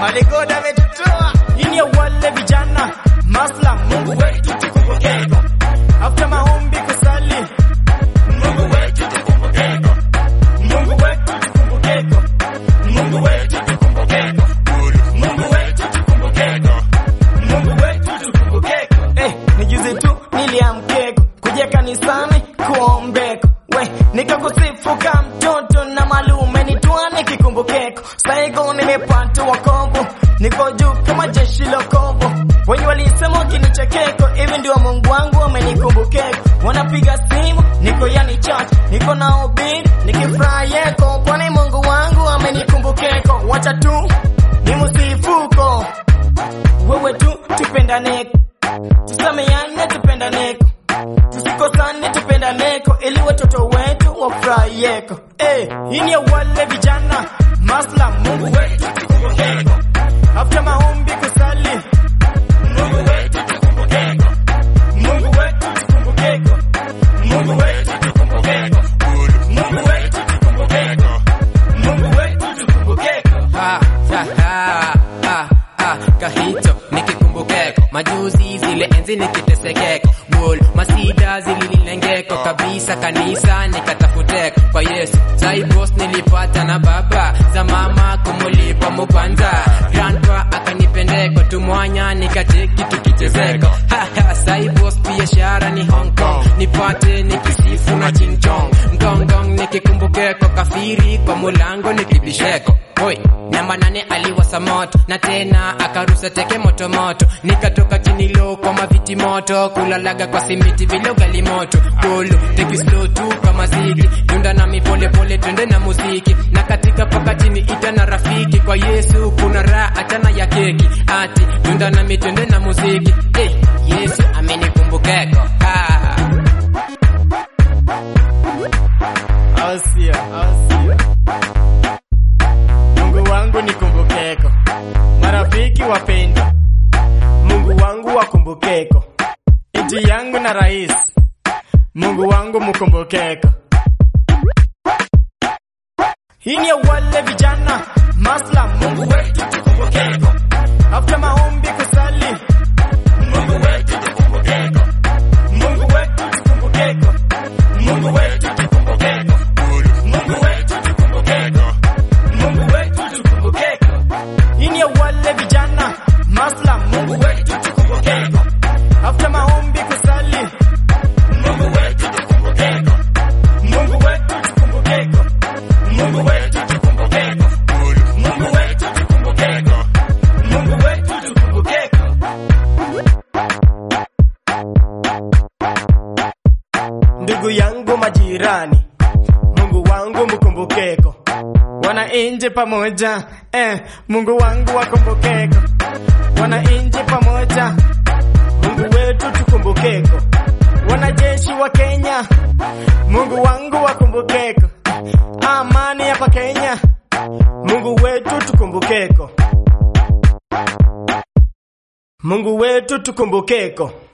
Aligoda ametutoa. Hii ni ya wale vijana masla, Mungu wetu tukumbukeko. After maombi kusali, Mungu wetu tukumbukeko. Mungu wetu tukumbukeko. Mungu wetu tukumbukeko. Mungu wetu tukumbukeko. Mungu wetu tukumbukeko. Eh, ni juzi tu niliamkeko kuja kanisani kuombeko. We, nikakusifu kama mtoto na malume nitwane kikumbukeko. Saigo nimepata wokovu, niko juu kama jeshi lokovu. Wenye walisema wakinichekeko, hivi ndio Mungu wangu amenikumbukeko. Wanapiga simu, niko yani chat, niko na ubiri, nikifurahiyeko, kwani Mungu wangu amenikumbukeko. Wacha tu ni msifuko, wewe tu tupendaneko, tusameane tupendaneko, tusikosane tupendaneko, ili watoto wetu wafurahiyeko. Eh, hii ni ya wale vijana masla, Mungu wetu tukumbukeko. After maombi kusali, Mungu wetu tukumbukeko. Mungu wetu tukumbukeko. Mungu wetu tukumbukeko. Mungu wetu tukumbukeko. Mungu wetu tukumbukeko. Ha, ha, ha, ha, ha, kahito nikikumbukeko majuzi zile enzi nikitesekeko bol masida zililengeko kabisa kanisa nikatafuteko kwa yesu saibos nilipata na baba za mama kumulipa mupanza grandpa akanipendeko tumwanya nikacheki tukichezeko haha saibos biashara ni hong kong nipate nikisifu na chinchong ngongong nikikumbukeko kafiri kwa mulango nikibisheko Oi, namba nane aliwasa moto na tena akarusa teke moto moto, nikatoka chini low kwa maviti moto, kulalaga kwa simiti vile ugali moto, polo take it slow tu kama ziki, dunda nami pole pole twende na muziki, na katika pakatini ita na rafiki, kwa Yesu kuna raha achana ya keki, ati dunda nami twende na muziki, hey, Yesu amenikumbukeko ah. Au sio? Au sio? Mungu wangu nikumbukeko, marafiki wapendwa, Mungu wangu wakumbukeko, nchi yangu na rais, Mungu wangu mkumbukeko. Hii ni ya wale vijana masla, Mungu wetu tukumbukeko. After maombi kusali, Mungu wetu tukumbukeko. Mungu wetu tukumbukeko. Mungu wetu tukumbukeko. Mungu wetu tukumbukeko. Mungu wetu tukumbukeko. Hii ni ya wale vijana masla, Mungu wetu tukumbukeko. After maombi kusali, Mungu wetu tukumbukeko. Mungu wetu tukumbukeko. Mungu wetu tukumbukeko. Mungu wetu tukumbukeko. Mungu wetu tukumbukeko. Ndugu yangu majirani, Mungu wangu mkumbukeko. Wananchi pamoja, eh, Mungu wangu wakumbukeko. Wananchi pamoja, Mungu wetu tukumbukeko. Wanajeshi wa Kenya, Mungu wangu wakumbukeko. Amani hapa Kenya, Mungu wetu tukumbukeko. Mungu wetu tukumbukeko.